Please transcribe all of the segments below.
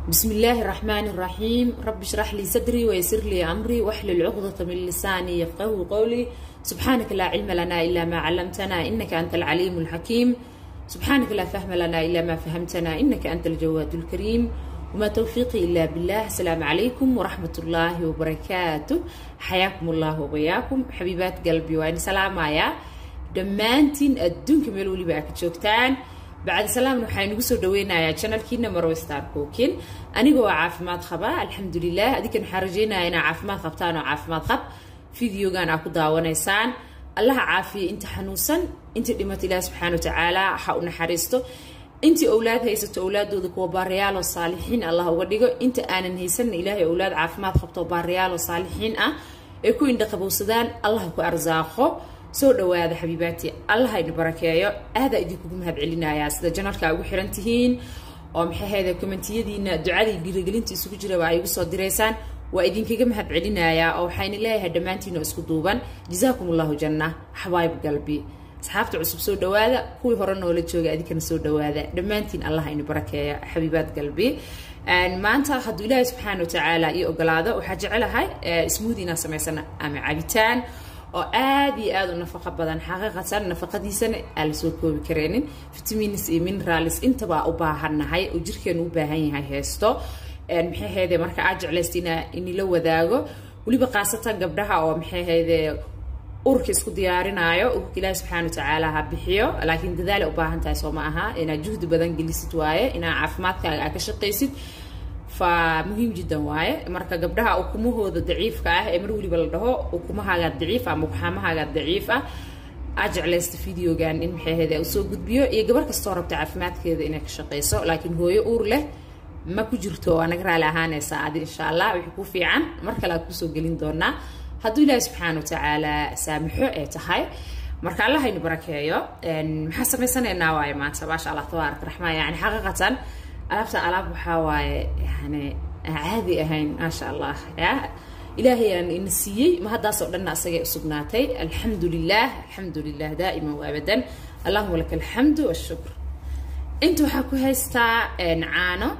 بسم الله الرحمن الرحيم رب اشرح لي صدري ويسر لي أمري واحلل عقدة من لساني يفقه قولي سبحانك لا علم لنا إلا ما علمتنا إنك أنت العليم الحكيم سبحانك لا فهم لنا إلا ما فهمتنا إنك أنت الجواد الكريم وما توفيقي إلا بالله السلام عليكم ورحمة الله وبركاته حياكم الله وبياكم حبيبات قلبي وأنا سلام يا دمانتين الدنك ملولي بأك جوكتان bacdi salaamna waxaa inagu soo dhaweynayaa janalkiina marwe star cookin anigoo caafimaad qaba alxamdulilah adinkan waxaan rajeynaya inaa caafimaad qabtaan oo caafimaad qab videogan aa ku daawanaysaan allaha caafiya inta xanuunsan inta dhimata ilaah subxaana wa tacaala ha u naxariisto intii owlaad haysato owlaadooda kuwa baariyaaloo saalixiin allah uga dhigo inta aanan haysanna ilaahay owlaad caafimaad qabto baariyaaloo saalixiin ah ee ku indhaqabowsadaan allah ku arsaaqo soo dhawaada xabiibaati allah idin barakeeyo aadaa idinkugu mahad celinayaa sida janalka ugu xiran tihiin oo maxaheeda kommentiyadiina ducadii dhiirigelinta isugu jiraba ay igu soo diraysaan waa idinkaga mahad celinayaa oo waxayna leeyahay dhammaantiinoo isku duuban jazaakum allahu janna xabaayib galbi asxaabta cusub soo dhawaada kuwii hore noola jooga adinkana soo dhawaada dhammaantiin allah idin barakeeya xabiibaad galbi maanta hadduu ilaahay subxaana wa tacaala ii ogolaado waxaa jecelahay smoodi inaan samaysana ama cabitaan oo aad iyo aad u nafaqo badan xaqiiqatan nafaqadiisana aan lasoo koobi kareenin vitamins iyo minerals intaba u baahannahay oo jirkeenu u baahan yahay heesto maxaahayde marka aad jeclaysta ina inila wadaago weliba khaasatan gabdhaha oo maxaahayde urka isku diyaarinaayo urka ilaahi subxaana wa tacaala ha bixiyo laakiin dadaal u baahan tahay soo ma aha inaad juhdi badan gelisid waaye inaad caafimaadkaaga aad ka shaqaysid fa muhiim jiddan waaye marka gabdhaha ukumahooda daciifka ah ee mar weliba la dhaho ukumahaagaa daciif ama uxaamahaagaa daciif ah aad jeclaysta videogan in maxaahede usoo gudbiyo iyo gabar kastoo rabta caafimaadkeeda inay ka shaqayso laakiin hooyo uur leh ma ku jirto waa naga raali ahaanaysaa adi insha allah wixii ku fiican mar kale aad kusoo gelin doonaa hadduu ilaahi subxaana wa tacaala saamixo ay tahay marka allah aynu barakeeyo maxaa samaysanaynaa waaye maanta maasha allah tabaarak raxmaan yani xaqiiqatan alaabta alaab waxaa waaye yani caadi ahayn maasha allah ya ilaahay aan ina siiyey ma haddaasoo dhanna asagay usugnaatay alxamdu lilah alxamdu lilah daa'iman waabadan allahuma laka alxamdu washukr inta waxaa ku haystaa caano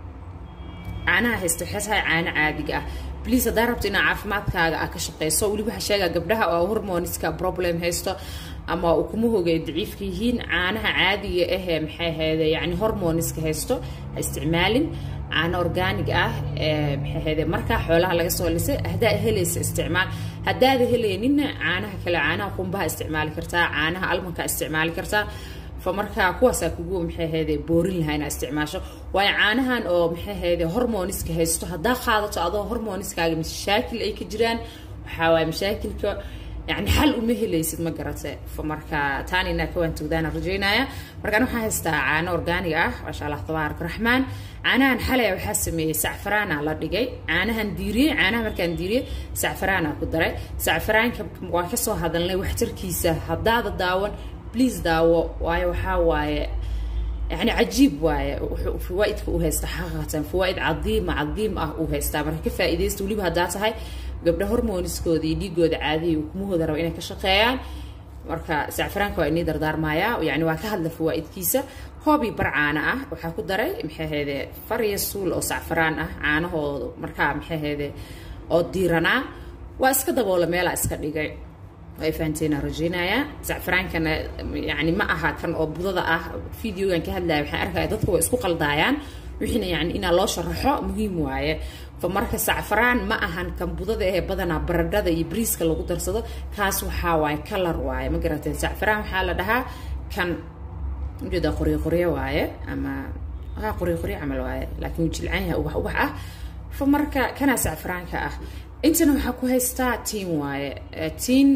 caanaha haysta waxay tahay caano caadiga ah bliase haddaa rabto inaa caafimaadkaaga ah ka shaqeyso weliba waxaa sheegaa gabdhaha oo hormoniska problem haysto ama ukumahooga ay daciifka yihiin caanaha caadiga ahee maxay ahayde yani hormoniska haysto ha isticmaalin caano organig ah maxay ahayde markaa xoolaha laga soo lisay haddaa helaysa isticmaal haddaada helayninna caanaha kale caanaha qumbaha isticmaali kartaa caanaha almanka isticmaali kartaa fa markaa kuwaasaa kugu maxay ahayde boorin lahaa inaa isticmaasho waayo caanahan oo maxay ahayde hormoniska haysto haddaa qaadato adoo hormoniskaaga mashaakil ay ka jiraan waxaa waaye mashaakilka yani xal uma helaysid ma garate fa marka taan inaa ka waantogdaana rajaynaya markaan waxaa haystaa caano organig ah maasha allah tabaarak raxmaan caanahan xalaya waxaa sameeyey sacfaraana la dhigay caanahan diiriyey caanaha markaan diiriyey sacfaraana ku daray sacfaraanka waan kasoo hadalnay waxtarkiisa haddaada daawan please daawo waayo waxaa waaye yani cajiib waaye fawaaidka u haysta xaqiiqatan fawaaid cadiima cadiim ah uu haystaa marka ka faa'iidaysta weliba haddaa tahay gabdha hormoniskooda iyo dhiigooda caadiya ukumahooda raba inay ka shaqeeyaan marka sacfaraanka waa inii dardaarmayaa yani waa ka hadla fawaaidkiisa koobii bar caana ah waxaa ku daray maxay ahayde fariya suul oo sacfaraan ah caanahooda markaa maxay ahayde oo diiranaa waa iska daboola meelaa iska dhigay ay fahanteena rajeynayaa sacfaraankana yani ma aha kan oo budada ah videogan ka hadlaya waxaan arkaya dadka waa isku qaldaayaan wixiina yani inaa loo sharaxo muhiim waaye fa marka sacfaraan ma ahan kan budada ee badanaa baradhada iyo briiska lagu darsado kaas waxaa waaye kalar waaye ma garateen sacfaraan waxaa la dhahaa kan ujeeda qoryo qoryo waaye ama ha qoryo qoryo camal waaye laakiin wuu jilcan yahay ubax ubax ah fa marka kanaa sacfaraanka ah intana waxaa ku haystaa tiin waaye tiin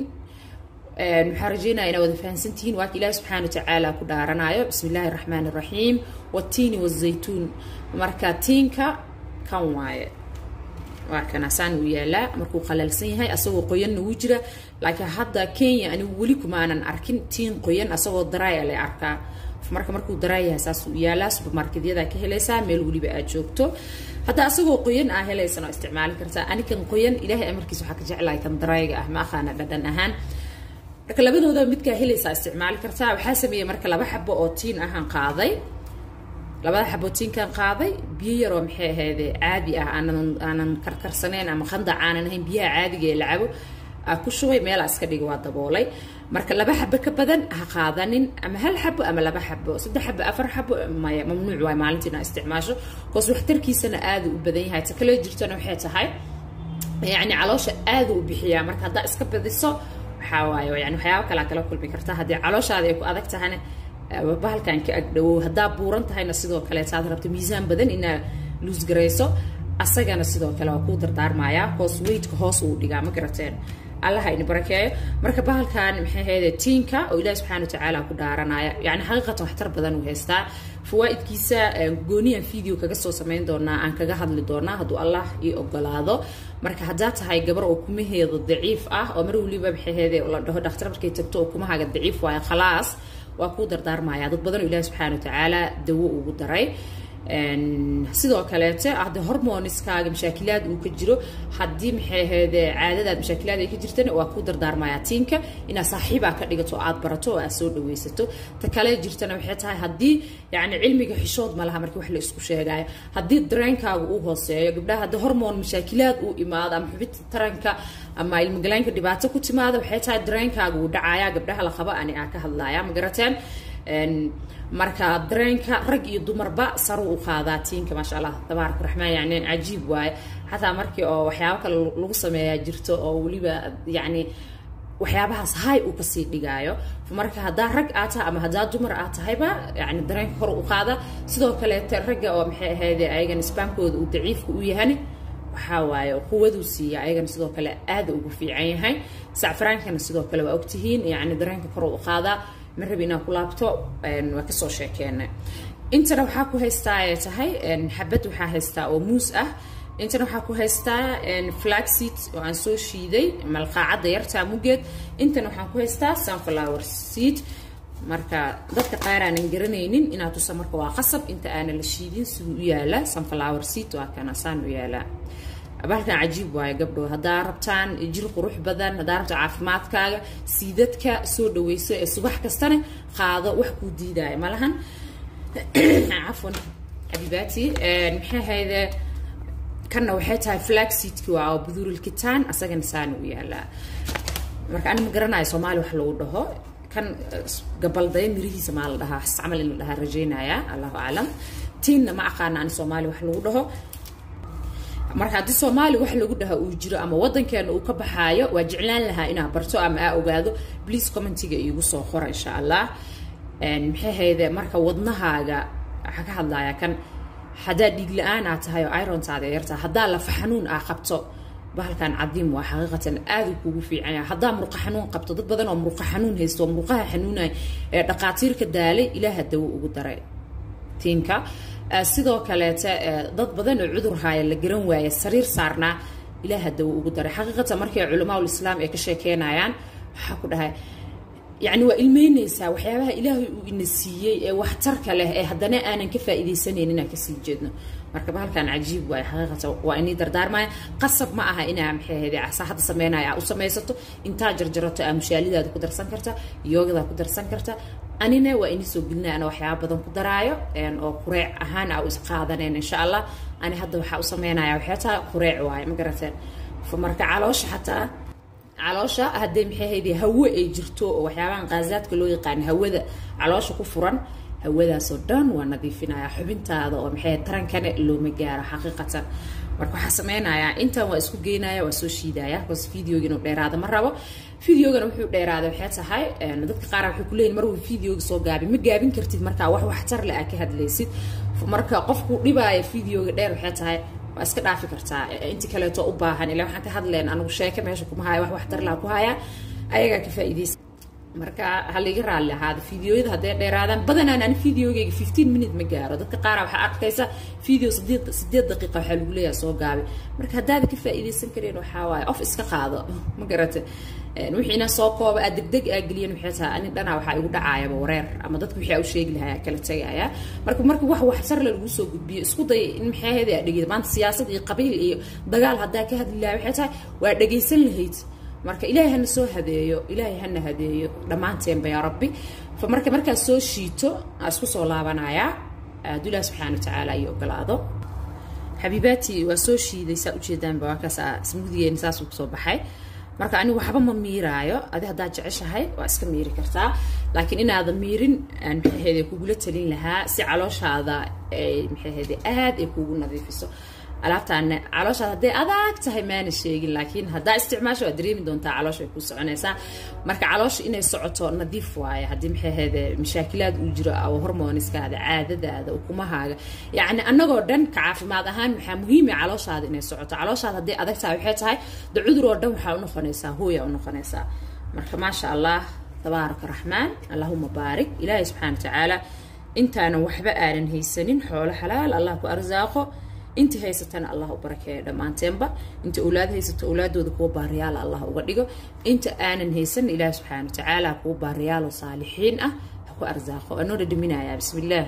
waxaa rajeynaya inaa wada fahansantihiin waaka ilaahi subxaana wa tacaala ku dhaaranayo bismi illaahi raxmaan iraxiim watiini wazaytuun marka tiinka kan waaye waa kana saan uu yaalaa markuu qalaalsan yahay asagoo qoyanna wuu jira laakiin hadda kenya anigu weli kumaanan arkin tiin qoyan asagoo daraaya la arkaa marka markuu daraa yahay saas uu yaalaa supermarketyada ka helaysaa meel weliba aad joogto hadda asagoo qoyan aa helaysan oo isticmaali kartaa anikan qoyan ilaahay amarkiisa waxaa ka jeclahay kan daraayiga ah ma aqaana dhadhan ahaan marka labadooda midkaa helaysaa isticmaali kartaa waxaa sameeyey marka laba xabo oo tiin ahaan qaaday labada xabootiinkan qaaday biyo yaroo maxay ahayd caadi ah aanan aanan karkarsanayn ama khandac aanan ahayn biyaha caadiga ee la cabo aa ku shubay meelaa iska dhigi waa daboolay marka laba xabo ka badan ha qaadanin ama hal xabo ama laba xabo saddex xabo afar xabo maya mamnuuc waay maalintii inaa isticmaasho koos waxtarkiisana aada u badan yahay ta kale jirtana waxay tahay yacni caloosha aada u bixiyaa marka haddaa iska badiso waxaa waaye yani waxyaaba kalaa kala kulmi karta haddii calooshaada ay ku adag tahayna bahalkan ka agdhawow haddaa buuran tahayna sidoo kaleeta aad rabto miisaan badan inaa luusgarayso asagana sidoo kale waa kuu dardaarmayaa hoos weydka hoos uu dhigaa ma garateen allaha ini barakeeyo marka bahalkan maxay ahayde tiinka oo ilaahi subxana watacaala ku dhaaranaya yani xaqiiqatan waxtar badan uu haystaa fawaaidkiisa gooniyan video kaga soo samayn doonaa aan kaga hadli doonaa hadduu allah ii ogolaado marka haddaa tahay gabar oo kumaheeda daciif ah oo mar waliba maxay ahayde la dhaho dhakhtar markay tagto oo kumahaaga daciif waayo khalaas waa kuu dardaarmaya dad badan oo ilahi subxana watacaala dawo ugu daray sidoo kaleete hadde hormoniskaaga mashaakilaad uu ka jiro haddii maxay ahayd caadadaad mashaakilaad ay ka jirtana waa kuu dardaarmaya tiinka inaad saaxiibaa ka dhigato o aad barato oo aad soo dhawaysato ta kale jirtana waxay tahay haddii yani cilmiga xishood ma laha markii wax la isku sheegaayo haddii dareenkaaga uu hooseeyo gabdhaha haddii hormon mashaakilaad uu imaado ama xubinta taranka ama ilmogalaynka dhibaato ku timaado waxay tahay dareenkaaga uu dhacayaa gabdhaha la qaba ani aa ka hadlaya ma garateen marka dareenka rag iyo dumarba saru u qaadaa tiinka maasha allah tabaarak raxmaan yani cajiib waaye xataa markii oo waxyaabo kale lagu sameeyaa jirto oo weliba yani waxyaabahaas hay uu kasii dhigaayo marka haddaa rag aad tahay ama haddaa dumar aad tahayba yani dareenka kor u qaada sidoo kaleete ragga oo maxay ahayd ayagan isbaankooda uu daciifka u yahani waxaa waaye quwaduu siiya ayagana sidoo kale aada ugu fiican yahay sacfaraankana sidoo kale waa ogtihiin yani dareenka kor u qaadaa ma rabi inaan ku laabto waa kasoo sheekeenay intana waxaa ku haystaa ay tahay xabad waxaa haystaa oo muus ah intana waxaa ku haystaa flaxseed oo aan soo shiiday malqaacadda yartaa mugeed intana waxaan ku haystaa sunflower seed marka dadka qaar aanan garanaynin inaad tusa marka waa qasab inta aanan la shiidin siduu u yaala sunflower seed waa kana saan u yaalaa bahalkan cajiib waayo gabdho haddaa rabtaan jir qurux badan haddaa rabta caafimaadkaaga siidadka soo dhaweyso ee subax kastana qaado wax kuu diidaayo malahan cafwan xabiibaati maxay ahayde kanna waxay tahay flaxseedki waa oo buduurilkitaan asagana saana u yaalaa marka ani ma garanayo soomaali wax lagu dhaho kan gabaldaya mirihiisa maa la dhahaa camal in la dhahaa rajaynaya allahu aclam tiinna ma aqaana ani soomaali wax lagu dhaho marka haddii soomaali wax lagu dhaha uu jiro ama wadankeena uu ka baxaayo waa jeclaan lahaa inaa barto ama aa ogaado please commentiga iigu soo qora insha allah maxay hayde marka wadnahaaga waxaa ka hadlaya kan haddaa dhiig la-aan aa tahay oo irontaada yartaha haddaa lafa xanuun aa qabto bahalkan cadiim waa xaqiiqatan aada kugu fiican yahay haddaa muruqa xanuun qabto dad badan oo muruqa xanuun haysto oo muruqaha xanuunaya ee dhaqaatiirka daalay ilaaha dawo ugu daray tiinka sidoo kaleete dad badan oo cudur haaya la garan waaya sariir saarnaa ilaaha dawo ugu daray xaqiiqatan markay culamaa ulislaam ay ka sheekeynayaan waxaa ku dhahay yani waa ilmeynaysaa waxyaabaha ilaahay uu ina siiyey ee waxtarka leh ee haddana aanan ka faa'iidaysanaynin inaan kasii jeedno marka bahalkan cajiib waay xaqiiqatan waa inii dardaarmaya qasab ma aha inaa maxay ahayd saaxadda sameynaya aa u samaysato intaa jarjarato aa mushaalidaada ku darsan karta yoogadaa ku darsan karta anina waa inii soo gelinaya ana waxyaaba badan ku daraayo oo qureec ahaan aa u isqaadaneen insha allah ani hadda waxaa u sameynaya waxay tahay qureec waaye ma garateen marka caloosha xataa caloosha haddee maxay ahayde hawo ay jirto oo waxyaabahan qaasaadka loo yaqaan hawada caloosha ku furan hawadaasoo dhan waa nadiifinaya xubintaada oo maxay tarankana looma gaaro xaqiiqatan marka waxaa sameynayaa intan waa isku geynaya waa soo shiidaya bas videoga inuu dheeraada ma rabo videogana wuxuu dheeraada waxay tahay dadka qaar waxay kuleeyihin mar wuu videoga soo gaabin ma gaabin kartid markaa wax waxtar le aa ka hadlaysid marka qofku dhibaaya videoga dheer waxay tahay waa iska dhaafi kartaa inti kaleeto u baahan ilaa waxaan ka hadleen anigu sheeke meesha kuma haya wax waxtar laa ku haya ayagaa ka faa'iidaysa marka haliga raalli ahaada videoyada hadday dheeraadaan badanaan ani videogeyga fifteen minute ma gaaro dadka qaara waxaa arkaysa video sideed sideed daqiiqa waxaa lagu leeyahay soo gaabi marka haddaada ka faa'iidaysan kareen waxaa waaye of iska qaado ma garata wixii inaa soo kooba aad degdeg aa geliyan waxay tahay ani dhanaa waxaa igu dhacaayaba wareer ama dadka wixii aa u sheegi lahaa kala tegaya marka marka wax waxtarle lagu soo gudbiyo isku day in maxay ahayd aa dhegeyda maanta siyaasad iyo qabiil iyo dagaal haddaa ka hadli lahaa waxay tahay waa dhegaysan lahayd marka ilaahay hana soo hadeeyo ilaahay hana hadeeyo dhammaanteenba yaa rabbi fa marka markaad soo shiito aa isku soo laabanayaa aadu ilaah subxaana watacaala iyo ogolaado xabiibaati waa soo shiiday saa ujeedaanba waa kaas smuudigeeni saasuu kusoo baxay marka anigu waxba ma miiraayo adi haddaad jeceshahay waa iska miiri kartaa laakiin inaadan miirin maxaahede kugula talin lahaa si calooshaada maxaahede aad ay kugu nadiifiso alaabtaana calooshaada hadday adag tahay maana sheegin laakiin haddaa isticmaasho waad dareemi doontaa caloosha ay ku soconaysaa marka caloosha inay socoto nadiif waaye haddii maxaahede mashaakilaad uu jiro oo hormoniskaada caadadaada ukumahaaga yacni annagoo dhan ka caafimaad ahaan waxaa muhiima calooshaada inay socoto calooshaada hadday adag tahay waxay tahay de cudur oo dhan waxaa unoqonaysaa hooya unoqonaysaa marka maasha allah tabaaraka raxmaan allahuma baarik ilaahay subxaana watacaala intaanan waxba aanan haysanin xoolo xalaal allah ku arsaaqo inta haysatana allah u barakeeyo dhammaanteenba inta awlaad haysato awlaadooda kuwa baariyaala allah uga dhigo inta aanan haysan ilaah subxaana watacaala kuwa baariyaalo saalixiin ah ha ku arsaaqo anoo dhadhaminayaa bismillaah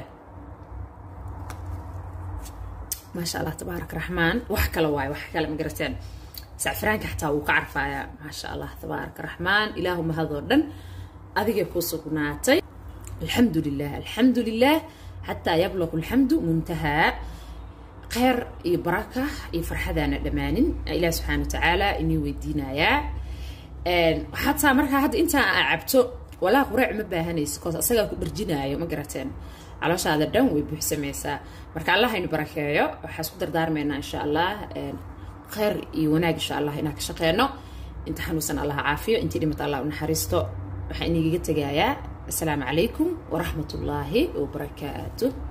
maasha allah tabaarak raxmaan wax kale waayo wax kale ma garateen sacfiraanka xataa wuu ka carfayaa maasha allah tabaarak raxmaan ilaahu mahadoo dhan adigay ku sugnaatay alxamdu lilah alxamdu lilah xataa yabluqu alxamdu muntahaa kheyr iyo baraka iyo farxadaana dhammaanin ilaah subxaana watacaala inii weydiinayaa xataa markaa hadda intaa aa cabto walaa qureec ma baahanayso koos asagaa ku dharjinaayo ma garateen calooshaada dhan way buuxsamaysaa marka allah aynu barakeeyo waxaa isku dardaarmaynaa insha allah kheyr iyo wanaag insha allah inaan ka shaqeyno inta xanuunsan allah caafiyo intii dhimata allah u naxariisto waxaan inigaga tegayaa asalaamu calaykum waraxmat ullaahi wabarakaatuh